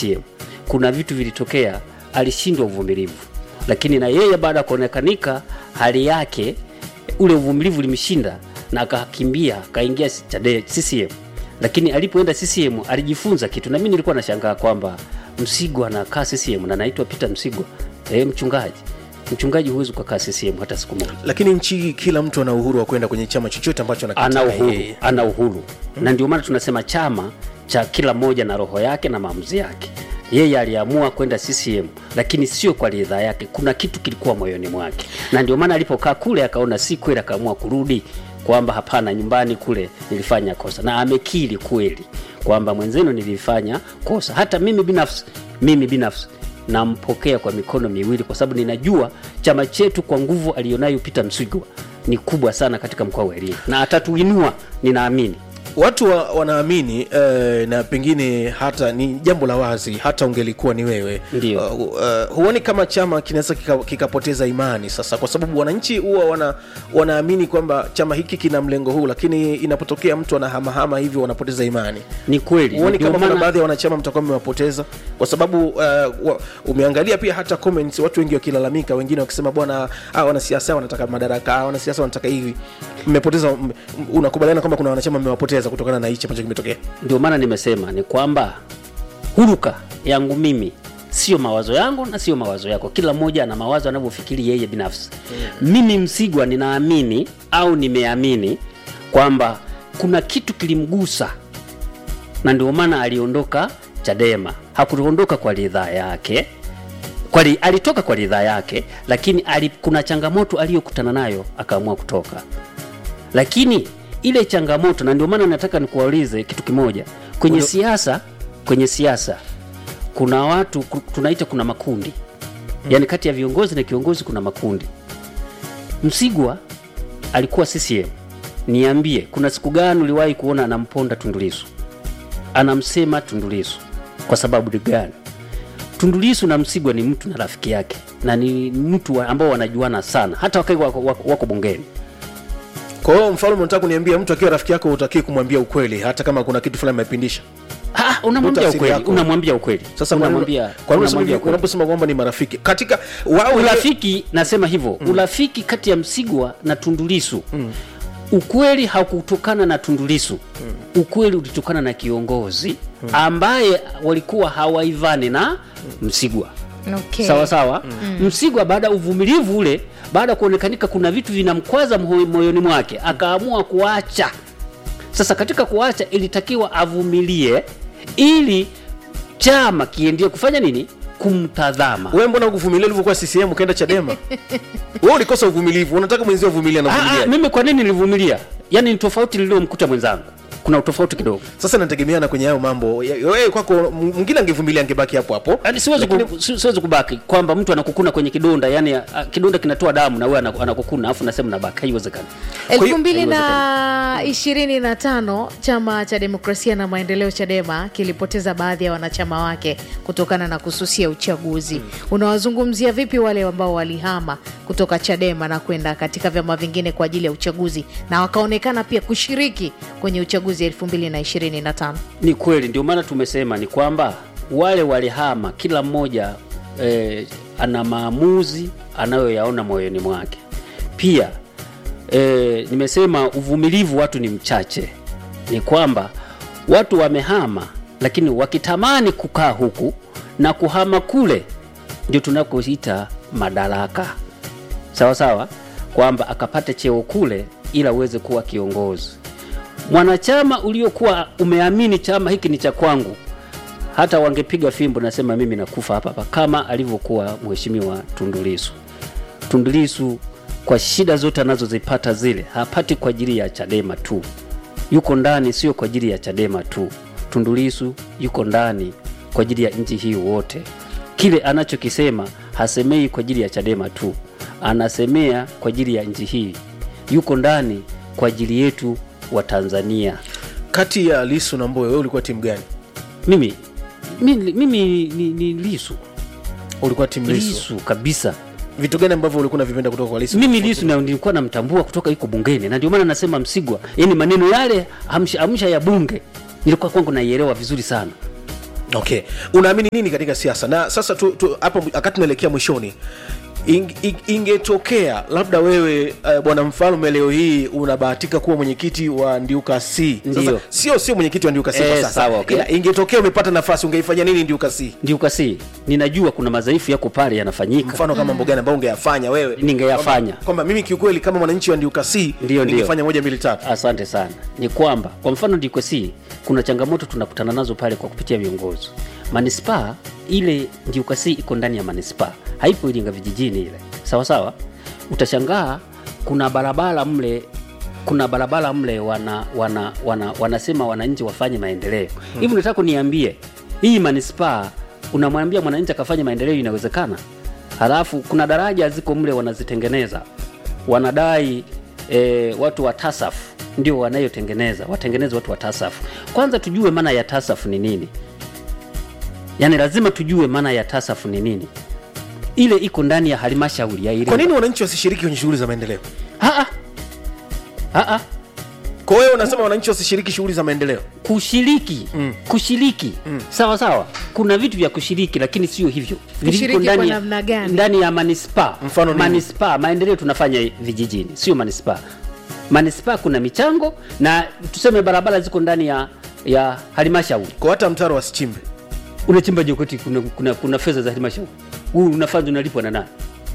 CCM, kuna vitu vilitokea, alishindwa uvumilivu, lakini na yeye baada ya kuonekanika hali yake, ule uvumilivu ulimshinda na akakimbia akaingia Chade- CCM, lakini alipoenda CCM alijifunza kitu, na mimi nilikuwa nashangaa kwamba Msigwa anakaa CCM na anaitwa Peter Msigwa eh, mchungaji. Mchungaji huwezi ukakaa CCM hata siku moja. lakini nchi hii kila mtu ana uhuru wa kwenda kwenye chama chochote ambacho ana anakitaka uhuru, yeye. ana uhuru na ndio maana tunasema chama cha kila mmoja na roho yake na maamuzi yake. Yeye aliamua kwenda CCM, lakini sio kwa ridhaa yake. Kuna kitu kilikuwa moyoni mwake, na ndio maana alipokaa kule akaona si kweli, akaamua kurudi, kwamba hapana, nyumbani kule nilifanya kosa, na amekiri kweli kwamba mwenzenu nilifanya kosa. Hata mimi binafsi, mimi binafsi nampokea kwa mikono miwili, kwa sababu ninajua chama chetu kwa nguvu aliyonayo Peter Msigwa ni kubwa sana katika mkoa wa Iringa na atatuinua, ninaamini. watu wa, wanaamini eh, na pengine hata ni jambo la wazi hata ungelikuwa ni wewe Ndio. uh, uh, huoni kama chama kinaweza kika- kikapoteza imani sasa kwa sababu wananchi huwa wana, wanaamini kwamba chama hiki kina mlengo huu lakini inapotokea mtu anahamahama hivyo wanapoteza imani Ni kweli, huoni ndio kama kuna maana- baadhi ya wanachama mtakuwa mmewapoteza kwa sababu uh, wa, umeangalia pia hata comments watu wengi wakilalamika wengine wakisema bwana ah, wanasiasa wanataka madaraka ah, wanasiasa wanataka hivi mmepoteza m- unakubaliana kwamba kuna wanachama mmewapoteza kutokana na hichi ambacho kimetokea ndio maana nimesema ni kwamba huruka yangu mimi sio mawazo yangu na sio mawazo yako. Kila mmoja ana mawazo anavyofikiri yeye binafsi. Mimi Msigwa ninaamini au nimeamini kwamba kuna kitu kilimgusa, na ndio maana aliondoka Chadema. Hakuondoka kwa ridhaa yake kwa li, alitoka kwa ridhaa yake, lakini ali, kuna changamoto aliyokutana nayo akaamua kutoka lakini ile changamoto, na ndio maana nataka nikuulize kitu kimoja. Kwenye Ulo- siasa, kwenye siasa kuna watu ku- tunaita kuna makundi yaani kati ya viongozi na kiongozi kuna makundi. Msigwa alikuwa CCM, niambie, kuna siku gani uliwahi kuona anamponda Tundu Lissu, anamsema Tundu Lissu kwa sababu gani? Tundu Lissu na Msigwa ni mtu na rafiki yake na ni mtu wa- ambao wanajuana sana, hata wakati wako, wako, wako bungeni kwa hiyo mfalme unataka kuniambia mtu akiwa rafiki yako utakii kumwambia ukweli hata kama kuna kitu fulani amepindisha Ah, unamwambia tafsiri ukweli, yako. unamwambia ukweli. sasa kwa nini- unamwambia kwa nini unamwambia unasema- ukweli. unaposema kwamba ni marafiki katika wao Urafiki nasema hivyo, urafiki kati ya Msigwa na Tundulisu ukweli haukutokana na Tundulisu ukweli ulitokana na kiongozi ambaye walikuwa hawaivani na Msigwa Okay. sawa sawa. Msigwa baada ya uvumilivu ule, baada ya kuonekanika kuna vitu vinamkwaza moyo- moyoni mwake, akaamua kuacha. Sasa katika kuacha, ilitakiwa avumilie ili chama kiendie kufanya nini, kumtazama. wewe mbona ukuvumilia ulivyokuwa CCM ukaenda Chadema wewe ulikosa uvumilivu unataka mwenzio uvumilia na Ah, ah, uvumilia mimi kwa nini nilivumilia? Yaani ni tofauti niliyomkuta mwenzangu, kuna utofauti kidogo. sasa nategemeana kwenye hayo mambo Ya- wewe kwako m- mwingine angevumilia angebaki hapo hapo Yaani siwezi, Lakini- ku, si- siwezi kubaki kwamba mtu anakukuna kwenye kidonda, yani ah, kidonda kinatoa damu na wewe ana- anakukuna afu nasema nabaki, haiwezekani. hiyo- elfu mbili na ishirini na tano chama cha demokrasia na maendeleo chadema kilipoteza baadhi ya wanachama wake kutokana na kususia uchaguzi unawazungumzia vipi wale ambao walihama kutoka chadema na kwenda katika vyama vingine kwa ajili ya uchaguzi na wakaonekana pia kushiriki kwenye uchaguzi elfu mbili na ishirini na tano Ni kweli, ndio maana tumesema ni kwamba wale walihama, kila mmoja eh, ana maamuzi anayoyaona moyoni mwake. Pia eh, nimesema uvumilivu watu ni mchache, ni kwamba watu wamehama, lakini wakitamani kukaa huku na kuhama kule, ndio tunakoita madaraka sawa sawa, kwamba akapate cheo kule ila uweze kuwa kiongozi mwanachama uliokuwa umeamini chama hiki ni cha kwangu, hata wangepiga fimbo, nasema mimi nakufa hapa hapa, kama alivyokuwa mheshimiwa Tundu Lissu. Tundu Lissu kwa shida zote anazozipata zile hapati kwa ajili ya Chadema tu, yuko ndani, sio kwa ajili ya Chadema tu. Tundu Lissu yuko ndani kwa ajili ya nchi hii wote. Kile anachokisema hasemei kwa ajili ya Chadema tu, anasemea kwa ajili ya nchi hii. Yuko ndani kwa ajili yetu wa Tanzania. kati ya Lisu na Mbowe wewe ulikuwa timu gani Mimi mimi, mimi ni, ni Lisu ulikuwa timu Lisu Lisu kabisa. vitu gani ambavyo ulikuwa unavipenda kutoka kwa Lisu Mimi Lisu na nilikuwa namtambua kutoka yuko bungeni, na ndio maana nasema Msigwa, yani maneno yale amsha, amsha ya bunge nilikuwa kwangu naielewa vizuri sana. okay unaamini nini katika siasa na sasa tu, tu, hapo wakati tunaelekea mwishoni ing, ing, ingetokea labda wewe uh, bwana mfalme leo hii unabahatika kuwa mwenyekiti wa ndiuka c sasa Ndiyo. sio sio mwenyekiti wa ndiuka c Eh, kwa sasa sawa, okay. Ila ingetokea umepata nafasi ungeifanya nini ndiuka c ndiukasi ninajua kuna madhaifu yako pale yanafanyika mfano kama mambo gani ambayo ungeyafanya wewe Ningeyafanya. Kwamba- kwamba mimi kiukweli kama mwananchi wa ndiuka c Ndiyo, ndiyo. ningefanya moja mbili tatu asante sana ni kwamba kwa mfano DQC kuna changamoto tunakutana nazo pale kwa kupitia viongozi manispaa ile DQC iko ndani ya manispaa haipo Iringa vijijini ile sawa sawa utashangaa kuna barabara mle kuna barabara mle wana, wana, wana, wanasema wananchi wafanye maendeleo hivi nataka kuniambie hii manispaa unamwambia mwananchi akafanye maendeleo inawezekana halafu kuna daraja ziko mle wanazitengeneza wanadai e, watu wa TASAF ndio wanayotengeneza watengeneze watu wa TASAF. Kwanza tujue maana ya TASAF ni nini, yaani lazima tujue maana ya TASAF ni nini. Ile iko ndani ya halmashauri ya Iringa. kwa nini wananchi wasishiriki kwenye shughuli za maendeleo Ah, ah. Ah, ah. kwa wewe unasema wananchi wasishiriki shughuli za maendeleo kushiriki mm. kushiriki mm. sawa sawa kuna vitu vya kushiriki lakini sio hivyo Kushiriki Viko ndani kwa ya- namna gani? ndani ya manispaa Mfano nini? manispaa maendeleo tunafanya vijijini sio manispaa manispaa kuna michango na tuseme barabara ziko ndani ya ya halmashauri kwa hata mtaro wasichimbe unachimba jokoti kuna, kuna, kuna fedha za halmashauri huu unafanya unalipwa na nani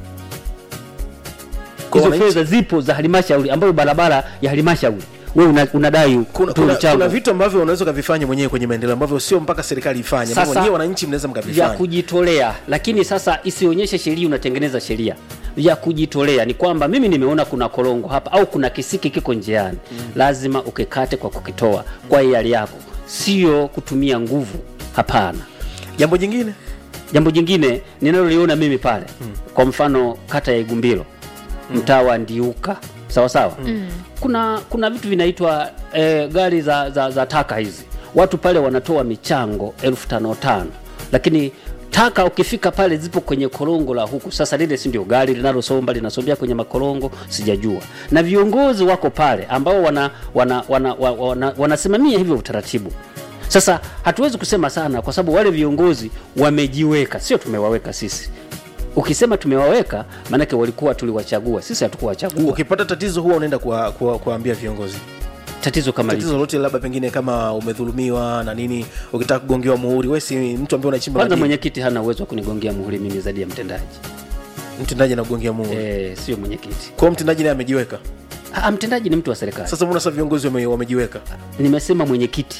Kwa hizo wananchi- fedha zipo za halmashauri ambayo barabara ya halmashauri wewe una, unadai kuna, tu kuna, mchango. kuna vitu ambavyo unaweza ukavifanya mwenyewe kwenye maendeleo ambavyo sio mpaka serikali ifanye ambavyo Sasa- wenyewe wananchi mnaweza vya mkavifanya kujitolea lakini sasa isionyeshe sheria unatengeneza sheria vya kujitolea ni kwamba mimi nimeona kuna korongo hapa au kuna kisiki kiko njiani mm. lazima ukikate kwa kukitoa kwa hiari yako sio kutumia nguvu hapana jambo jingine jambo jingine ninaloliona mimi pale mm. kwa mfano kata ya igumbilo mm. mtaa wa ndiuka sawa sawa mm. kuna kuna vitu vinaitwa eh, gari za, za, za taka hizi watu pale wanatoa michango elfu tano tano lakini taka ukifika pale zipo kwenye korongo la huku sasa lile si ndio gari linalosomba linasombea kwenye makorongo sijajua na viongozi wako pale ambao wana, wana, wana, wana, wana, wanasimamia hivyo utaratibu sasa hatuwezi kusema sana kwa sababu wale viongozi wamejiweka sio tumewaweka sisi ukisema tumewaweka maanake walikuwa tuliwachagua sisi hatukuwachagua ukipata tatizo huwa unaenda kuwa- kuwa- kuwaambia viongozi tatizo kama tatizo hili lolote labda pengine kama umedhulumiwa na nini ukitaka kugongewa muhuri we si mtu ambaye unachimba kwanza madini. mwenyekiti hana uwezo wa kunigongea muhuri mimi zaidi ya mtendaji mtendaji anakugongea muhuri e, sio mwenyekiti kwao mtendaji naye amejiweka Ah, mtendaji ni mtu wa serikali sasa mbona sasa viongozi wame, wamejiweka nimesema mwenyekiti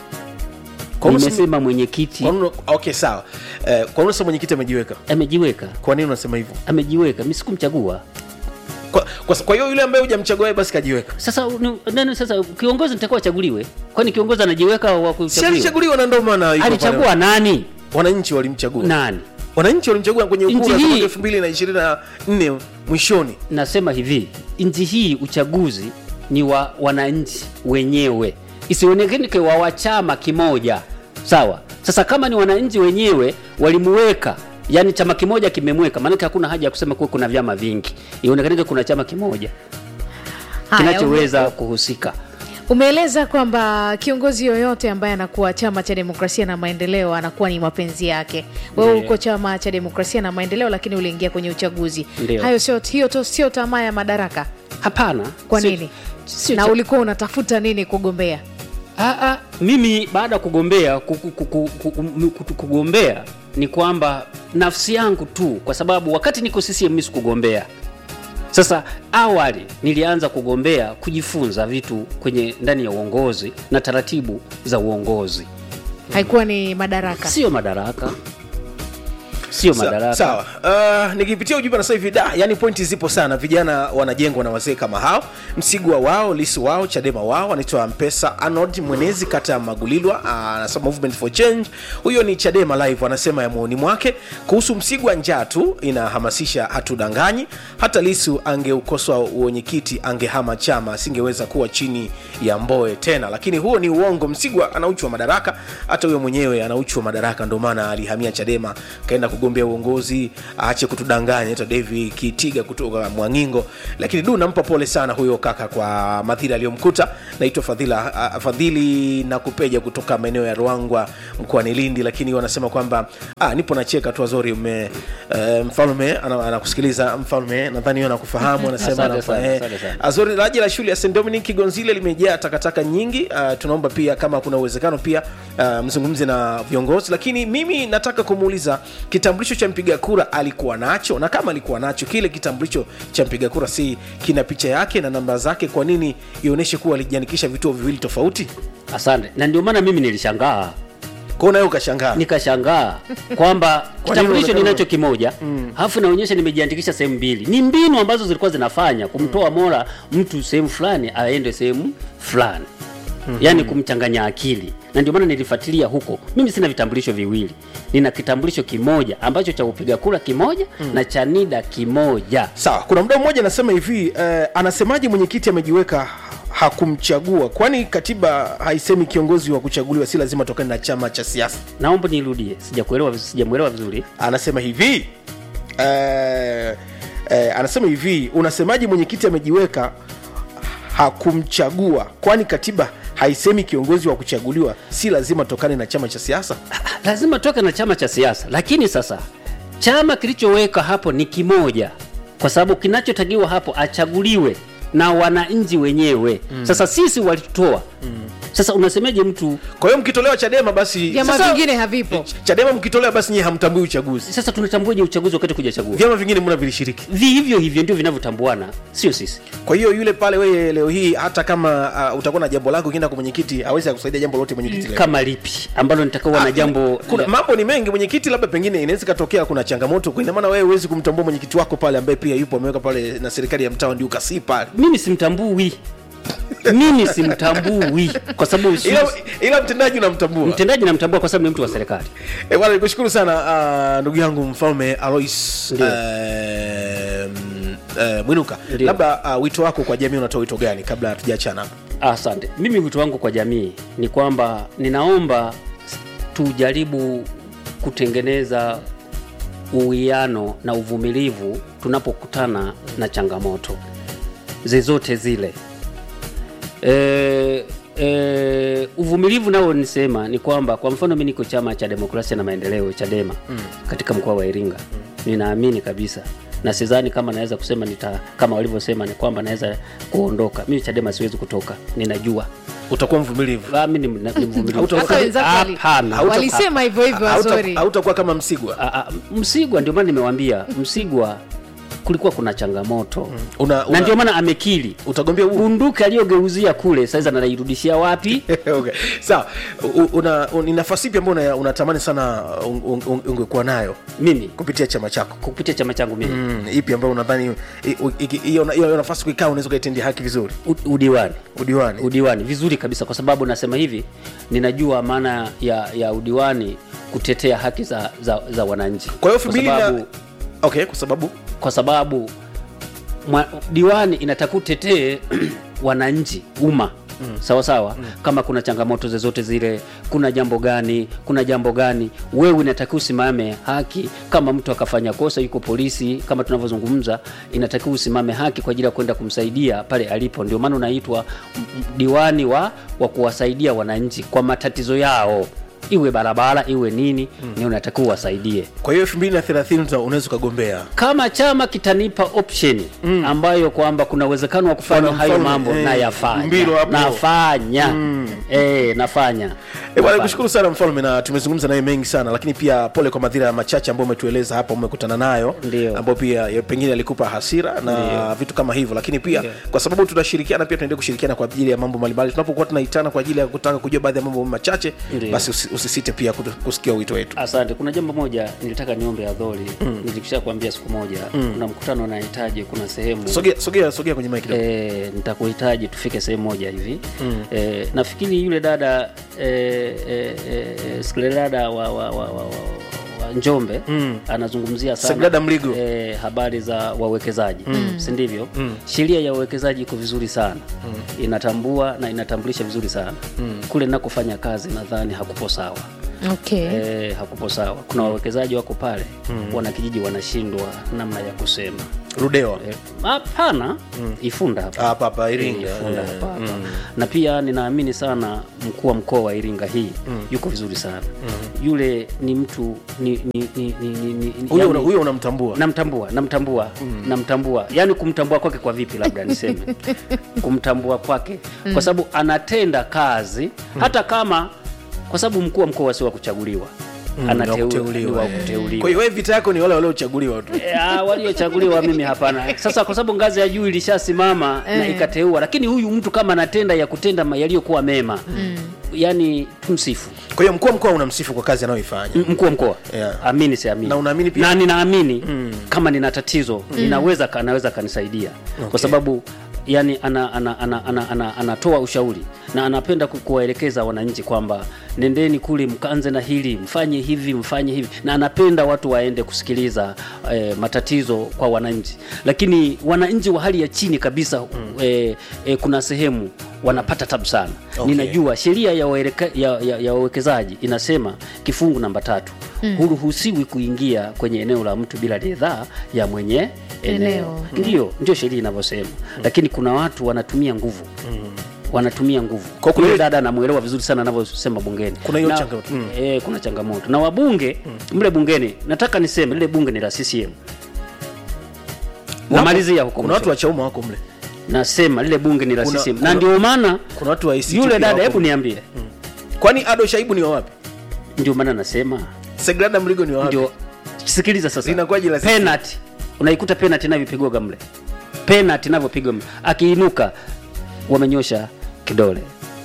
Kwa nini useme- nimesema mwenyekiti kwa nini- okay sawa eh, kwa nini sasa mwenyekiti amejiweka amejiweka kwa nini unasema hivyo amejiweka mi sikumchagua kwa, kwa, kwa hiyo yule ambaye hujamchagua wewe basi kajiweka sasa ni- nani sasa kiongozi nitakuwa achaguliwe kwani kiongozi anajiweka wa si kuchaguliwa alichaguliwa na ndio maana yuko alichagua pale. nani wananchi walimchagua nani wananchi walimchagua kwenye Nchi kura za hii- mwaka elfu mbili na ishirini na nne mwishoni nasema hivi nchi hii uchaguzi ni wa wananchi wenyewe isionekane wa wa chama kimoja sawa sasa kama ni wananchi wenyewe walimuweka yani chama kimoja kimemweka maanake hakuna haja ya kusema kuwa kuna vyama vingi ionekanike kuna chama kimoja Haya, kinachoweza kuhusika Umeeleza kwamba kiongozi yoyote ambaye anakuwa chama cha demokrasia na maendeleo anakuwa ni mapenzi yake. Wewe Ndiyo. uko chama cha demokrasia na maendeleo, lakini uliingia kwenye uchaguzi. Ndiyo. Hayo sio hiyo to, sio tamaa ya madaraka. hapana Kwa Sio- nini? sio na cha- ulikuwa unatafuta nini kugombea? Ah, ah, mimi baada ya kugombea ku- ku- ku- ku- ku- ku- ku- kugombea ni kwamba nafsi yangu tu, kwa sababu wakati niko CCM mimi sikugombea. Sasa awali nilianza kugombea kujifunza vitu kwenye ndani ya uongozi na taratibu za uongozi, Haikuwa ni madaraka. sio madaraka, sio Sa- madaraka. sawa uh, nikipitia ujumbe na sasa hivi da yani pointi zipo sana vijana wanajengwa na wazee kama hao msigwa wao lisu wao chadema wao anaitwa mpesa arnold mwenezi kata ya magulilwa uh, anasema movement for change huyo ni chadema live anasema ya muoni mwake kuhusu msigwa njaa tu inahamasisha hatudanganyi hata lisu angeukoswa uwenyekiti angehama chama asingeweza kuwa chini ya mboe tena lakini huo ni uongo msigwa ana uchu wa madaraka hata huyo mwenyewe ana uchu wa madaraka ndio maana alihamia chadema kaenda kugombea kugombea uongozi aache kutudanganya naitwa davi kitiga kutoka mwangingo lakini du nampa pole sana huyo kaka kwa madhira aliyomkuta naitwa fadhila uh, fadhili na kupeja kutoka maeneo ya ruangwa mkoani lindi lakini wanasema kwamba ah, nipo nacheka tu azori ume uh, mfalme ana- anakusikiliza mfalme nadhani hiyo anakufahamu anasema Asante anakufa- sana, eh, asante sana. Azori, daraja la shule ya St Dominic Gonzile limejaa takataka nyingi. Uh, tunaomba pia kama kuna uwezekano pia uh, mzungumze na viongozi, lakini mimi nataka kumuuliza kitambulisho cha mpiga kura alikuwa nacho, na kama alikuwa nacho kile kitambulisho cha mpiga kura, si kina picha yake na namba zake, kwa nini ionyeshe kuwa alijiandikisha vituo viwili tofauti? asante na ndio maana mimi nilishangaa Kwa nawe ukashangaa nikashangaa kwamba kitambulisho unataka- ninacho kimoja alafu naonyesha nimejiandikisha sehemu mbili ni mbinu ambazo zilikuwa zinafanya kumtoa mora mtu sehemu fulani aende sehemu fulani yaani kumchanganya akili na ndio maana nilifuatilia huko mimi sina vitambulisho viwili nina kitambulisho kimoja ambacho cha kupiga kura kimoja na cha nida kimoja Sawa, kuna mdau mmoja anasema hivi eh, anasemaje mwenyekiti amejiweka hakumchagua? Kwani katiba haisemi kiongozi wa kuchaguliwa si lazima tokane na chama cha siasa? naomba nirudie sijakuelewa sijamwelewa vizuri anasema hivi eh, eh, anasema hivi unasemaje mwenyekiti amejiweka hakumchagua kwani katiba haisemi kiongozi wa kuchaguliwa si lazima tokane na chama cha siasa lazima toke na chama cha siasa lakini sasa chama kilichoweka hapo ni kimoja kwa sababu kinachotakiwa hapo achaguliwe na wananchi wenyewe mm. sasa sisi walitoa mm. sasa unasemeje mtu kwa hiyo mkitolewa chadema basi vyama sasa- vingine havipo chadema mkitolewa basi nyie hamtambui uchaguzi sasa tunatambuaje uchaguzi wakati kujachagua vyama vingine mbona vilishiriki vi hivyo hivyo ndio vinavyotambuana sio sisi kwa hiyo yule pale wewe leo hii hata kama uh, utakuwa na jambo lako ukienda kwa mwenyekiti awezi akusaidia jambo lote mwenyekiti leo. kama lipi ambalo nitakawa na Ah, jambo kuna mambo ni mengi mwenyekiti labda pengine inaweza ikatokea kuna changamoto ina maana wewe huwezi kumtambua mwenyekiti wako pale ambaye pia yupo ameweka pale na serikali ya mtaa ndio ukasii pale mimi simtambui mimi simtambui kwa sababu si- ila, ila mtendaji unamtambua mtendaji namtambua kwa sababu ni mtu wa serikali Eh, bwana nikushukuru sana ah, ndugu yangu mfalme alois Ndio. eh, mm, eh, mwinuka Ndio. labda uh, wito wako kwa jamii unatoa wito gani kabla hatujaachana hapa Asante. Mimi wito wangu kwa jamii ni kwamba ninaomba tujaribu kutengeneza uwiano na uvumilivu tunapokutana na changamoto zezote zile. E, e, uvumilivu nao nisema ni kwamba kwa mfano mi niko chama cha demokrasia na maendeleo Chadema mm. katika mkoa wa Iringa mm. ninaamini kabisa na sidhani kama naweza kusema nita, kama walivyosema ni kwamba naweza kuondoka. Mimi Chadema siwezi kutoka, ninajua utakuwa mvumilivu Ah, mimi ni ni mvumilivu. Hauta- hata wenzako wali- Hapana. Hauta- walisema hivyo hivyo Hauta- wazori hautakuwa kama msigwa Ah, ah, Msigwa ndio maana nimewambia Msigwa kulikuwa kuna changamoto una, na una, ndio maana amekili utagombea huu bunduki aliyogeuzia kule sasa anairudishia wapi? okay. sawa U- una, un- ni nafasi ipi ambayo una- unatamani sana un- un- un- ungekuwa nayo Mimi kupitia chama chako kupitia chama changu mimi mm, ipi ambayo unadhani i- u- iki- hiyo hiyo nafasi kuikaa unaweza ukaitendia haki vizuri U- udiwani udiwani udiwani vizuri kabisa kwa sababu nasema hivi ninajua maana ya, ya udiwani kutetea haki za, za, za wananchi kwa hiyo elfu Kwa mbili na sababu- okay kwa sababu kwa sababu mwa, diwani inatakiwa utetee wananchi umma mm. sawa sawa mm. kama kuna changamoto zozote zile kuna jambo gani kuna jambo gani wewe inatakiwa usimame haki kama mtu akafanya kosa yuko polisi kama tunavyozungumza inatakiwa usimame haki kwa ajili ya kwenda kumsaidia pale alipo ndio maana unaitwa m- m- diwani wa, wa kuwasaidia wananchi kwa matatizo yao iwe barabara iwe nini mm. ni unatakiwa uwasaidie kwa hiyo elfu mbili na thelathini unaweza ukagombea kama chama kitanipa option mm. ambayo kwamba kuna uwezekano wa kufanya Bwana hayo Mfalme, mambo eh, nayafanya Mbilo hapo. nafanya mm. eh, nafanya E bwana, Nafanya. nikushukuru sana mfalme, na tumezungumza naye mengi sana, lakini pia pole kwa madhira machache ambayo umetueleza hapa, umekutana nayo Ndio. ambayo pia ya- pengine alikupa hasira na vitu kama hivyo, lakini pia Ndio. kwa sababu tunashirikiana, pia tunaendelea kushirikiana kwa ajili ya mambo mbalimbali. Tunapokuwa tunaitana kwa ajili ya kutaka kujua baadhi ya mambo machache, Ndio. basi usi- usisite pia kutu- kusikia wito wetu. asante kuna jambo moja nilitaka niombe adhori mm. nilikisha kuambia siku moja mm. kuna mkutano nahitaji kuna sehemu Sogea, sogea, sogea kwenye mic kidogo. e, nitakuhitaji tufike sehemu moja hivi mm. e, nafikiri yule dada e, e, e, yule dada wa, wa, wa, wa, wa, wa Njombe mm. anazungumzia sana Sagrada Mligo. e, habari za wawekezaji mm. si ndivyo mm. sheria ya uwekezaji iko vizuri sana mm. inatambua na inatambulisha vizuri sana mm. kule nakofanya kazi nadhani hakupo sawa okay. eh, hakupo sawa kuna wawekezaji wako pale wanakijiji wanashindwa namna ya kusema rudewa Eh, hapana ifunda hapa hapa hapa iringa Ifunda Eh, hapa hapa. na pia ninaamini sana mkuu wa mkoa wa iringa hii yuko vizuri sana yule ni mtu ni, ni, ni, ni, ni, ni, huyo yani- una- huyo unamtambua namtambua namtambua namtambua yaani kumtambua kwake kwa vipi labda niseme kumtambua kwake kwa sababu anatenda kazi hata kama kwa sababu mkuu wa mkoa si wa kuchaguliwa ni wa Anateu- kuteuliwa, ni wa eh. kuteuliwa kwa hiyo wewe vita yako ni wale waliochaguliwa tu Ah, waliochaguliwa mimi hapana sasa kwa sababu ngazi ya juu ilishasimama na Eh. ikateua lakini huyu mtu kama anatenda ya kutenda ma- yaliyokuwa mema yani tumsifu kwa hiyo mkuu wa mkoa unamsifu kwa kazi anayoifanya M- mkuu wa mkoa Yeah. amini siamini Na unaamini pia? na ninaamini kama nina tatizo ninaweza ka- anaweza kanisaidia kwa sababu yani ana, ana, ana, ana, ana, anatoa ushauri na anapenda ku- kuwaelekeza wananchi kwamba nendeni kule mkaanze na hili mfanye hivi mfanye hivi na anapenda watu waende kusikiliza eh, matatizo kwa wananchi lakini wananchi wa hali ya chini kabisa eh, eh, kuna sehemu wanapata tabu sana Okay. ninajua sheria ya waeleka- ya- ya- ya wawekezaji inasema kifungu namba tatu huruhusiwi kuingia kwenye eneo la mtu bila ridhaa ya mwenye eneo, Eneo. ndio ndio sheria inavyosema lakini kuna watu wanatumia nguvu wanatumia nguvu Kwa kuna- Yule dada anamwelewa vizuri sana anavyosema bungeni Kuna hiyo Na- changamoto. Mm. eh, kuna changamoto na wabunge mle bungeni nataka niseme lile bunge ni la CCM wamalizia huko kuna watu mwisho. wa chauma wako mle nasema lile bunge ni la Kuna- CCM kuna- na ndio maana kuna watu wa ACT yule pia dada wako hebu mle. niambie kwani ado shaibu ni wa wapi ndio maana nasema segrada mligo ni wa wapi ndio sikiliza sasa Linakuwaje la sisi? penalty unaikuta penalty inavyopigwaga mle penalty inavyopigwa mle akiinuka wamenyosha kidole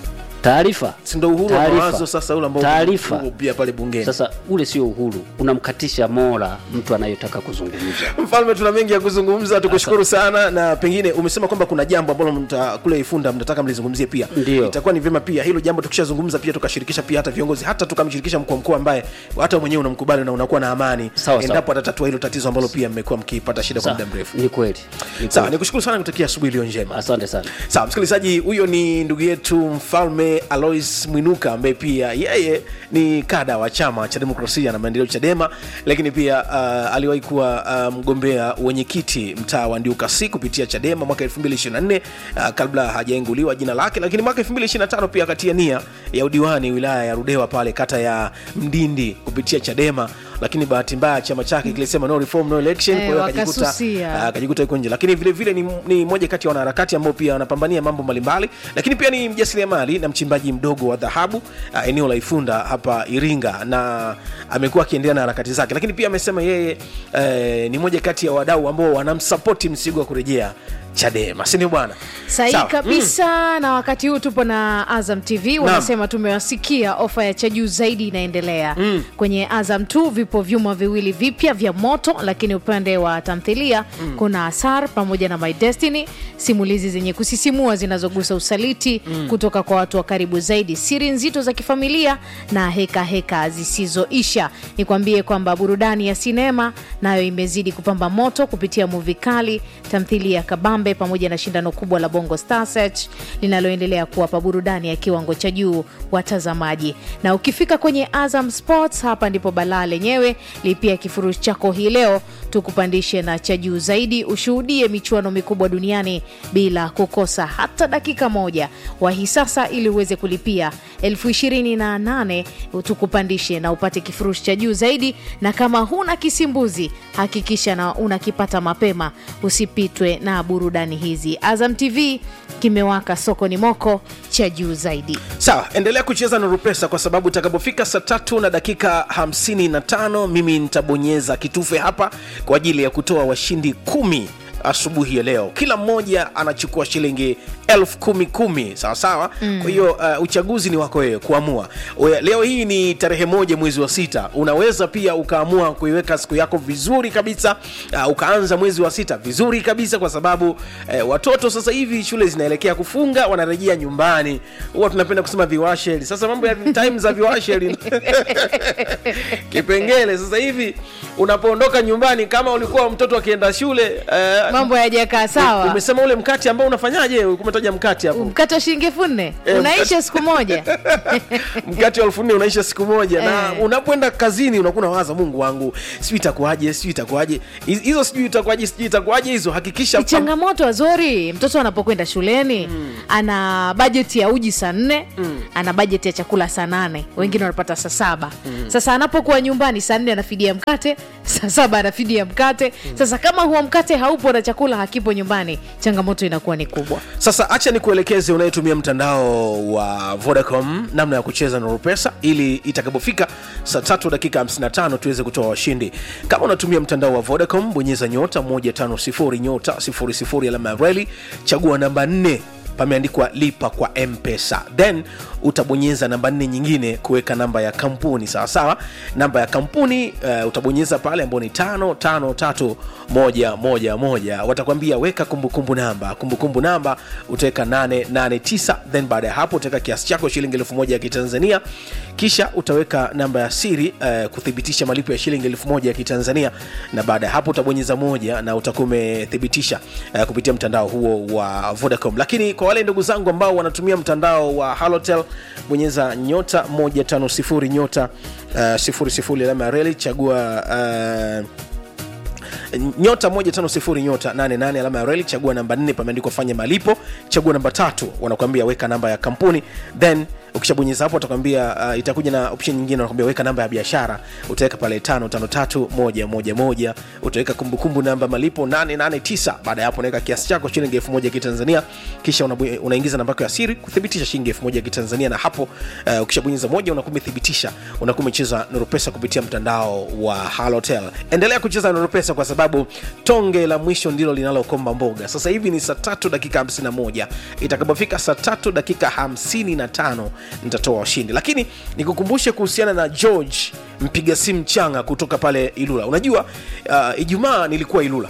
taarifa si ndo uhuru wa Taarifa. mawazo sasa ule ambao Taarifa. uko pia pale bungeni sasa ule sio uhuru unamkatisha mora mtu anayetaka kuzungumza mfalme tuna mengi ya kuzungumza tukushukuru sana na pengine umesema kwamba kuna jambo ambalo mta, kule ifunda mnataka mlizungumzie pia Ndio. itakuwa ni vyema pia hilo jambo tukishazungumza pia tukashirikisha pia hata viongozi hata tukamshirikisha mkuu wa mkoa ambaye hata mwenyewe unamkubali na unakuwa na amani Sawa, endapo sawa. atatatua hilo tatizo ambalo pia mmekuwa mkipata shida kwa Sawa, muda mrefu ni kweli ni sawa kweli. nikushukuru sana kutakia asubuhi iliyo njema asante sana sawa msikilizaji huyo ni ndugu yetu mfalme alois mwinuka ambaye pia yeye ni kada wa chama cha demokrasia na maendeleo chadema lakini pia uh, aliwahi kuwa uh, mgombea wenyekiti mtaa wa ndiukasi kupitia chadema mwaka 224 uh, kabla hajainguliwa jina lake lakini mwaka 225 pia akatia nia ya udiwani wilaya ya rudewa pale kata ya mdindi kupitia chadema lakini bahati mbaya chama chake kilisema no reform no election Eh, kwa hiyo akajikuta wakasusia. uh, akajikuta yuko nje lakini vile vile ni, ni moja kati ya wanaharakati ambao pia wanapambania mambo mbalimbali lakini pia ni mjasiriamali na mchimbaji mdogo wa dhahabu uh, eneo la ifunda hapa iringa na amekuwa akiendelea na harakati zake lakini pia amesema yeye eh, ni moja kati ya wadau ambao wanamsapoti msigo wa kurejea chadema sindio bwana sahihi Sawa. kabisa na wakati huu tupo na azam tv wanasema tumewasikia ofa ya cha juu zaidi inaendelea mm. kwenye azam t vipo vyuma viwili vipya vya moto lakini upande wa tamthilia mm. kuna asar pamoja na my destiny simulizi zenye kusisimua zinazogusa usaliti mm. kutoka kwa watu wa karibu zaidi siri nzito za kifamilia na heka heka zisizoisha nikwambie kwamba burudani ya sinema nayo imezidi kupamba moto kupitia muvi kali tamthilia ya kabambe pamoja na shindano kubwa la bongo star search linaloendelea kuwapa burudani ya kiwango cha juu watazamaji na ukifika kwenye azam sports hapa ndipo balaa lenyewe lipia kifurushi chako hii leo tukupandishe na cha juu zaidi ushuhudie michuano mikubwa duniani bila kukosa hata dakika moja wahi sasa ili uweze kulipia elfu ishirini na nane tukupandishe na upate kifurushi cha juu zaidi na kama huna kisimbuzi hakikisha na unakipata mapema usipitwe na burudani hizi azam tv kimewaka sokoni moko cha juu zaidi sawa endelea kucheza na rupesa kwa sababu itakapofika saa tatu na dakika 55 mimi nitabonyeza kitufe hapa kwa ajili ya kutoa washindi kumi asubuhi ya leo kila mmoja anachukua shilingi elfu kumi kumi sawa sawa mm. kwa hiyo uh, uchaguzi ni wako wewe kuamua Oya, leo hii ni tarehe moja mwezi wa sita unaweza pia ukaamua kuiweka siku yako vizuri kabisa uh, ukaanza mwezi wa sita vizuri kabisa kwa sababu uh, watoto sasa hivi shule zinaelekea kufunga wanarejea nyumbani huwa tunapenda kusema viwasheli sasa mambo ya time za viwasheli kipengele sasa hivi unapoondoka nyumbani kama ulikuwa mtoto akienda shule eh, mambo yajakaa sawa umesema ule mkate ambao unafanyaje umetaja mkate hapo mkate wa shilingi elfu nne Eh, unaisha siku moja mkate wa elfu nne unaisha siku moja na Eh. unapoenda kazini unakuwa unawaza mungu wangu sijui itakuwaje sijui itakuwaje Hiz- hizo sijui itakuwaje sijui itakuwaje hizo hakikisha ni changamoto azori mtoto anapokwenda shuleni ana bajeti ya uji saa nne ana bajeti ya chakula saa nane wengine wanapata saa saba sasa anapokuwa nyumbani saa nne anafidia mkate saa saba anafidia mkate sasa kama huo mkate haupo na chakula hakipo nyumbani changamoto inakuwa ni kubwa sasa acha nikuelekeze unayetumia mtandao wa vodacom namna ya kucheza na rupesa ili itakapofika saa tatu dakika 55 tuweze kutoa washindi kama unatumia mtandao wa vodacom bonyeza nyota 150 nyota 00 alama ya reli chagua namba 4 pameandikwa lipa kwa mpesa then utabonyeza namba nne nyingine kuweka namba ya kampuni sawasawa namba ya kampuni uh, utabonyeza pale ambao ni tano tano tatu moja moja moja watakwambia weka kumbukumbu namba kumbukumbu namba utaweka 889 then baada ya hapo utaweka kiasi chako shilingi elfu moja ya kitanzania kisha utaweka namba ya siri uh, kuthibitisha malipo ya shilingi elfu moja ya kitanzania na baada ya hapo utabonyeza moja na utakuwa umethibitisha uh, kupitia mtandao huo wa vodacom lakini kwa wale ndugu zangu ambao wanatumia mtandao wa halotel bonyeza nyota 150 nyota uh, 00 alama ya reli chagua uh, nyota 150 nyota 88 alama ya reli chagua namba 4 pameandikwa fanya malipo chagua namba tatu wanakuambia weka namba ya kampuni then ukishabonyeza hapo watakwambia uh, itakuja na option nyingine wanakwambia weka namba ya biashara utaweka pale 553111 utaweka kumbukumbu namba malipo 889 baada ya hapo unaweka kiasi chako shilingi 1000 ya kitanzania kisha unabu- unaingiza namba yako ya siri kuthibitisha shilingi 1000 ya kitanzania na hapo uh, ukishabonyeza moja unakuwa umethibitisha unakuwa umecheza noropesa kupitia mtandao wa halotel endelea kucheza noropesa kwa sababu tonge la mwisho ndilo linalokomba mboga sasa hivi ni saa tatu dakika 51 itakapofika saa tatu dakika 55 nitatoa washindi lakini nikukumbushe kuhusiana na george mpiga simu changa kutoka pale ilula unajua uh, ijumaa nilikuwa ilula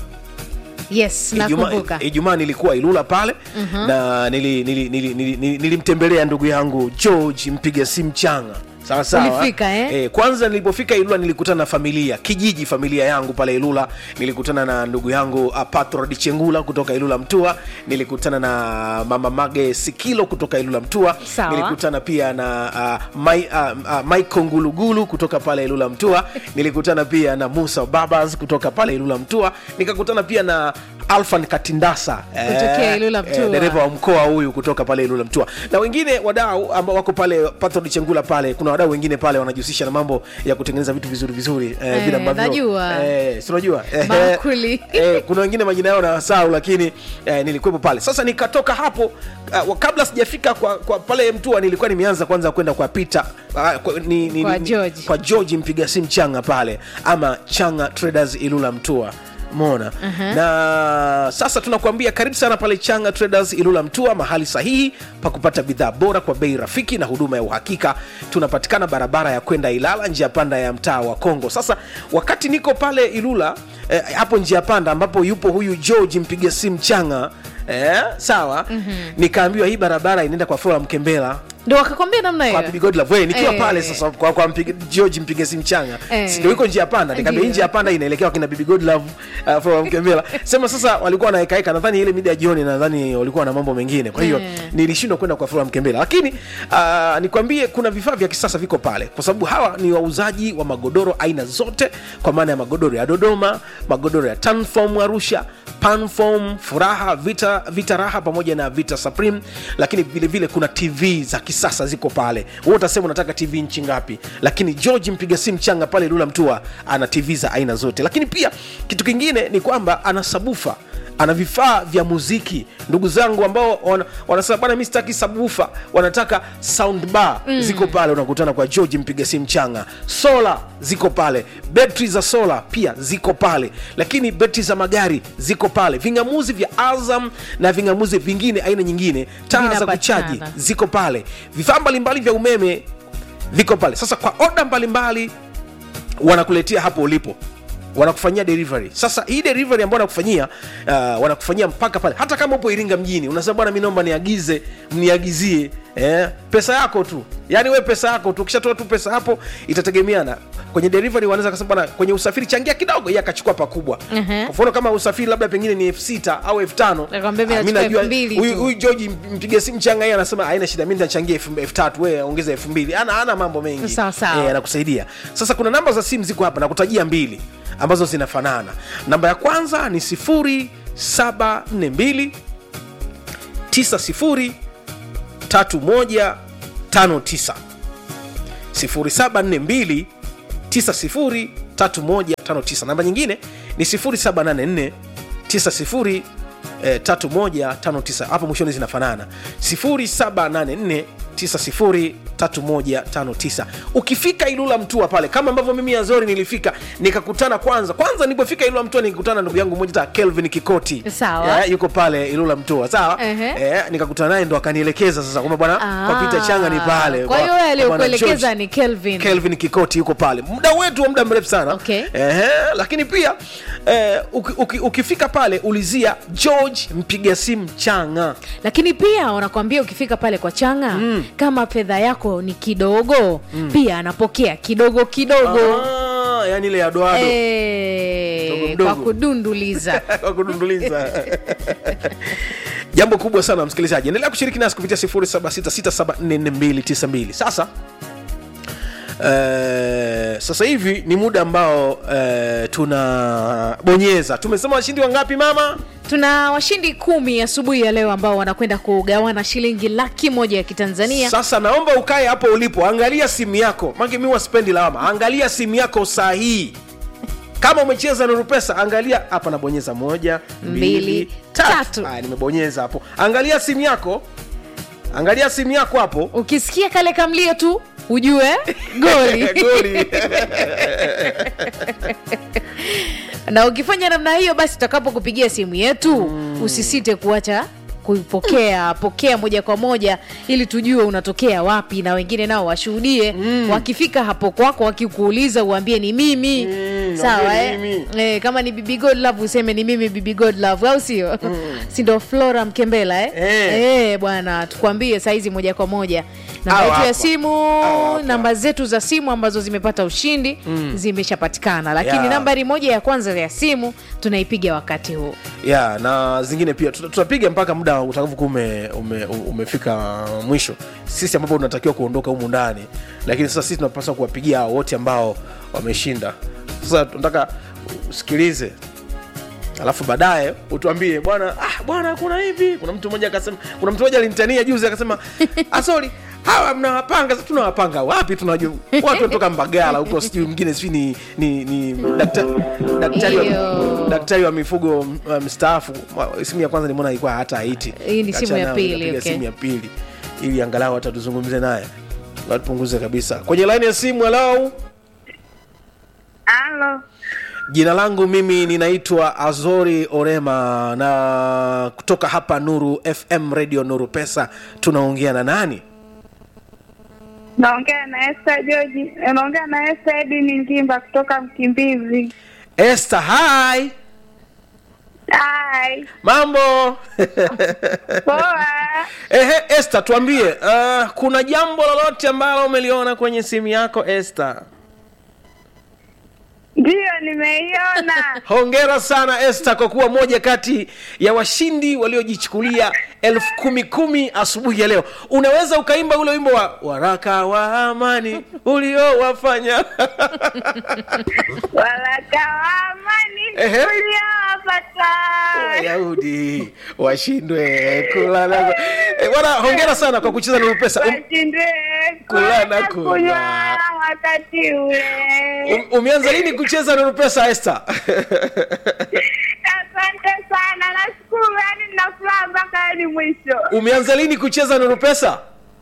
yes Ijumaa- nakumbuka ijumaa nilikuwa ilula pale uh-huh. na nilimtembelea nili, nili, nili, nili, nilimtembelea ndugu yangu george mpiga simu changa sawa sawa Ulifika, eh? Eh, kwanza nilipofika ilula nilikutana na familia kijiji familia yangu pale ilula nilikutana na ndugu yangu uh, patrod chengula kutoka ilula mtua nilikutana na mama mage sikilo kutoka ilula mtua Sawa. nilikutana pia na uh, mai, uh, uh, michael ngulugulu kutoka pale ilula mtua nilikutana pia na musa babas kutoka pale ilula mtua nikakutana pia na alfan katindasa Kutokea Ilula Mtua. dereva wa mkoa huyu kutoka pale ilula mtua na wengine wadau ambao wako pale patrod chengula pale kuna wadau wengine pale wanajihusisha na mambo ya kutengeneza vitu vizuri vizuri eh, Eh, vile ambavyo najua. eh, si unajua Eh, Maakuli. eh, kuna wengine majina yao nawasahau lakini eh, nilikuwepo pale sasa nikatoka hapo uh, kabla sijafika kwa, kwa pale mtua nilikuwa nimeanza kwanza kwenda kwa pita uh, kwa, ni, ni, Kwa ni, George. kwa george mpiga simu changa pale ama changa traders ilula mtua mona uh-huh. na sasa tunakuambia karibu sana pale changa traders ilula mtua mahali sahihi pa kupata bidhaa bora kwa bei rafiki na huduma ya uhakika tunapatikana barabara ya kwenda ilala njia panda ya mtaa wa kongo sasa wakati niko pale ilula eh, hapo njia panda ambapo yupo huyu george mpiga simu changa eh, sawa mm-hmm. nikaambiwa hii barabara inaenda kwa flora mkembela ndo wakakwambia namna kwa hiyo Bibi Godlove we nikiwa Eh. pale sasa kwa, kwa mpiga, George mpiga simu changa Eh. si ndio iko njia panda nikamwambia hii Ndio. njia panda inaelekea wakina Bibi Godlove uh, for Mkembela sema sasa walikuwa wanaekaeka nadhani ile mida ya jioni nadhani walikuwa na mambo mengine kwa hiyo Eh. nilishindwa kwenda kwa Flora Mkembela lakini uh, nikwambie kuna vifaa vya kisasa viko pale kwa sababu hawa ni wauzaji wa magodoro aina zote kwa maana ya magodoro ya Dodoma magodoro ya Tanform Arusha Panform Furaha Vita, Vita Raha pamoja na Vita Supreme lakini vile vile kuna TV za kisasa ziko pale wewe utasema unataka TV nchi ngapi lakini George mpiga simu changa pale Lula Mtua ana TV za aina zote lakini pia kitu kingine ni kwamba ana sabufa ana vifaa vya muziki ndugu zangu ambao wana- wanasema bwana mi sitaki sabufa wanataka sound bar mm. ziko pale unakutana kwa george mpiga simu changa sola ziko pale betri za sola pia ziko pale lakini betri za magari ziko pale vingamuzi vya azam na vingamuzi vingine aina nyingine taa za Vinapatikana. kuchaji ziko pale vifaa mbalimbali vya umeme viko pale sasa kwa oda mbalimbali wanakuletea hapo ulipo wanakufanyia delivery sasa hii delivery ambayo wanakufanyia uh, wanakufanyia mpaka pale hata kama upo iringa mjini unasema bwana mi naomba niagize mniagizie eh, pesa yako tu yaani we pesa yako tu ukishatoa tu pesa hapo itategemeana kwenye delivery wanaweza kasema bwana kwenye usafiri changia kidogo yeye akachukua pakubwa Mhm. kwa mfano kama usafiri labda pengine ni elfu sita au elfu tano Nakwambia mimi ah, mi nachukua najua elfu mbili huyu tu. huyu George mpige simu changa yeye anasema haina shida mi nitachangia elfu elfu tatu wewe ongeza elfu mbili ana ana mambo mengi Sawa, sawa. Eh, anakusaidia sasa kuna namba za simu ziko hapa nakutajia mbili ambazo zinafanana namba ya kwanza ni 0742 90 3159 0742 903159 namba nyingine ni 0784 90 eh, 3159 hapo mwishoni zinafanana 0784 903159 ukifika ilula mtua pale kama ambavyo mimi azori nilifika nikakutana kwanza kwanza nilipofika ilula mtua nikakutana na ndugu yangu mmoja ta kelvin kikoti Sawa. Ya, yuko pale ilula mtua sawa Ehe. eh, nikakutana naye ndo akanielekeza sasa kwamba bwana kwa Peter changa ni pale kwa hiyo Kwa- wewe kwa bwana aliyokuelekeza George. ni kelvin kelvin kikoti yuko pale muda wetu wa muda mrefu sana Okay. Ehe, lakini pia eh, uki, uki, ukifika pale ulizia george mpiga simu changa lakini pia wanakwambia ukifika pale kwa changa mm. kama fedha yako ni kidogo mm. pia anapokea kidogo kidogo ah, yani ile ya doado Eh, Mdogo mdogo. kwa kudunduliza kwa kudunduliza jambo kubwa sana msikilizaji endelea kushiriki nasi kupitia 0766744292 sasa Uh, sasa hivi ni muda ambao uh, tunabonyeza tumesema washindi wangapi mama tuna washindi kumi asubuhi ya leo ambao wanakwenda kugawana shilingi laki moja ya kitanzania sasa naomba ukae hapo ulipo angalia simu yako mange mi waspendi lawama angalia simu yako saa hii kama umecheza nuru pesa angalia hapa nabonyeza moja mbili Mbili, tatu tatu. Haya, nimebonyeza hapo angalia simu yako angalia simu yako hapo ukisikia kale kamlio tu ujue goli goli na ukifanya namna hiyo basi tutakapokupigia simu yetu mm. usisite kuacha kuipokea pokea moja kwa moja ili tujue unatokea wapi na wengine nao washuhudie mm. wakifika hapo kwako wakikuuliza uambie ni mimi Mm, sawa waambie eh? ni mimi. Eh, kama ni bibi god love useme ni mimi bibi god love au sio mm. sindo flora mkembela eh? Eh. Eh, bwana tukwambie saizi moja kwa moja namba Au yetu ya hapa. simu Au hapa. namba zetu za simu ambazo zimepata ushindi mm. zimeshapatikana lakini Yeah. nambari moja ya kwanza ya simu tunaipiga wakati huu ya na zingine pia tuta- tutapiga mpaka muda utakavyokuwa ume, ume, umefika mwisho sisi ambapo tunatakiwa kuondoka humu ndani lakini sasa sisi tunapaswa kuwapigia hao wote ambao wameshinda sasa tunataka usikilize alafu baadaye utuambie bwana ah, bwana kuna hivi kuna mtu mmoja akasema kuna mtu mmoja alinitania juzi akasema asori hawa mnawapanga sasa tunawapanga wapi tunajua watu wanatoka mbagala huko sijui mwingine sijui ni, ni, ni daktari, daktari, wa, Iyo. daktari wa mifugo uh, mstaafu Mwa- simu ya kwanza nimeona ilikuwa hata haiti Hii ni simu ya Kacha nayo, pili, nikapiga okay. simu ya pili ili angalau hata tuzungumze naye watupunguze kabisa kwenye laini ya simu halau Halo, jina langu mimi ninaitwa azori orema na kutoka hapa nuru fm radio nuru pesa tunaongea na nani naongea na Esther George, naongea na Esther Edini Ngimba kutoka Mkimbizi. este hi Hai, mambo poa. ehe este tuambie uh, kuna jambo lolote ambalo umeliona kwenye simu yako este Ndiyo, nimeiona. hongera sana este kwa kuwa moja kati ya washindi waliojichukulia elfu kumi kumi asubuhi ya leo unaweza ukaimba ule wimbo wa waraka wa amani uliowafanya Waraka wa amani Ehe. uliowapata. wayahudi washindwe kulala Eh, bwana hongera sana kwa kucheza na pesa um, Washindwe Kula na kula na kunywa. kunywa wakati ule. um, umeanza lini kucheza na pesa este Asante sana, nashukuru, yani nina furaha mpaka hadi mwisho. umeanza lini kucheza na pesa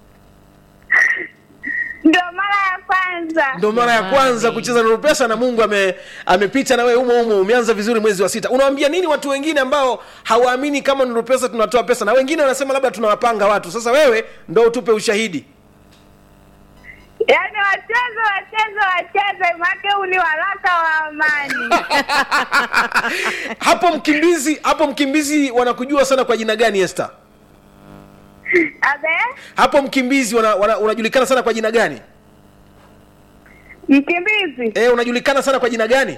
Ndio mara ya kwanza. ndo mara ya kwanza kucheza na pesa na mungu ame, amepita na wewe umo umo umeanza vizuri mwezi wa sita unawambia nini watu wengine ambao hawaamini kama nuru pesa tunatoa pesa na wengine wanasema labda tunawapanga watu sasa wewe ndo utupe ushahidi Yaani wacheze wacheze wacheze, make huu ni waraka wa amani. hapo mkimbizi hapo mkimbizi wanakujua sana kwa jina gani Esther? Abe, hapo mkimbizi wana, wana, unajulikana sana kwa jina gani mkimbizi e, unajulikana sana kwa jina gani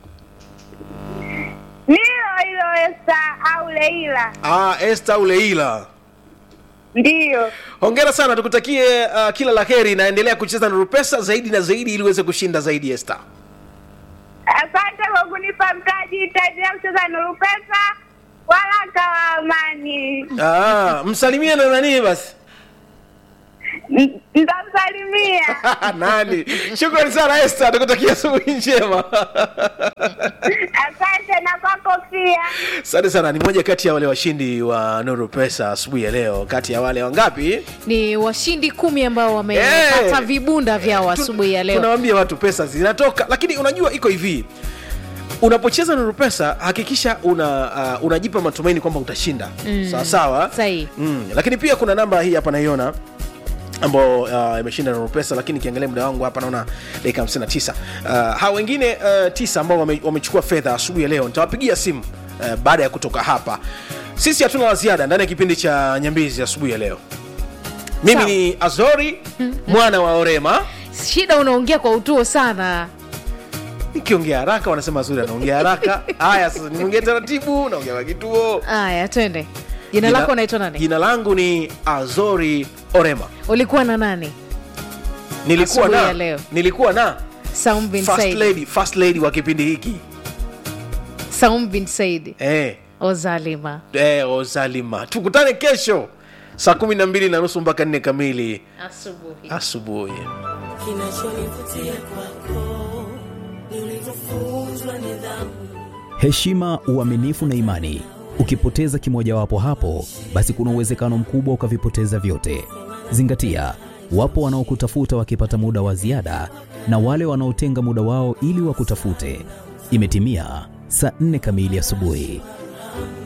nilo hilo Esta au Leila? ah, Esther au Leila Ndiyo. hongera sana tukutakie uh, kila la heri naendelea kucheza na rupesa zaidi na zaidi ili uweze kushinda zaidi Esther Asante kwa kunipa mtaji, nitaendelea kucheza Nuru Pesa. Waraka wa amani. ah, msalimie na nani basi N- Nitamsalimia. nani shukrani sana Esther tukutakia asubuhi njema Asante na kwako pia. asante sana ni moja kati ya wale washindi wa nuru pesa asubuhi ya leo kati ya wale wangapi ni washindi kumi ambao wamepata Eh. vibunda vyao asubuhi ya leo tunawambia watu pesa zinatoka lakini unajua iko hivi unapocheza nuru pesa hakikisha una uh, unajipa matumaini kwamba utashinda mm. sawa sawa Sahihi. mm. lakini pia kuna namba hii hapa naiona ambao uh, imeshinda nuru pesa lakini kiangalia muda wangu hapa naona dakika 59 uh, hawa wengine uh, tisa ambao wame- wamechukua fedha asubuhi ya leo nitawapigia simu uh, baada ya kutoka hapa sisi hatuna la ziada ndani ya kipindi cha nyambizi asubuhi ya leo mimi Sawa. ni azori mwana wa orema shida unaongea kwa utuo sana nikiongea haraka wanasema azuri anaongea haraka haya sasa niongee taratibu naongea kwa kituo haya twende jina lako unaitwa nani jina langu ni azori orema ulikuwa na nani nilikuwa Asubuhi na ya leo. nilikuwa na saum bin first said lady, first lady wa kipindi hiki saum bin said eh, ozalima eh, ozalima tukutane kesho saa kumi na mbili na nusu mpaka nne kamili asubuhi asubuhi kinachonivutia kwako ni ulivyofunzwa nidhamu heshima, uaminifu na imani. Ukipoteza kimojawapo hapo, basi kuna uwezekano mkubwa ukavipoteza vyote. Zingatia, wapo wanaokutafuta wakipata muda wa ziada na wale wanaotenga muda wao ili wakutafute. Imetimia saa nne kamili asubuhi.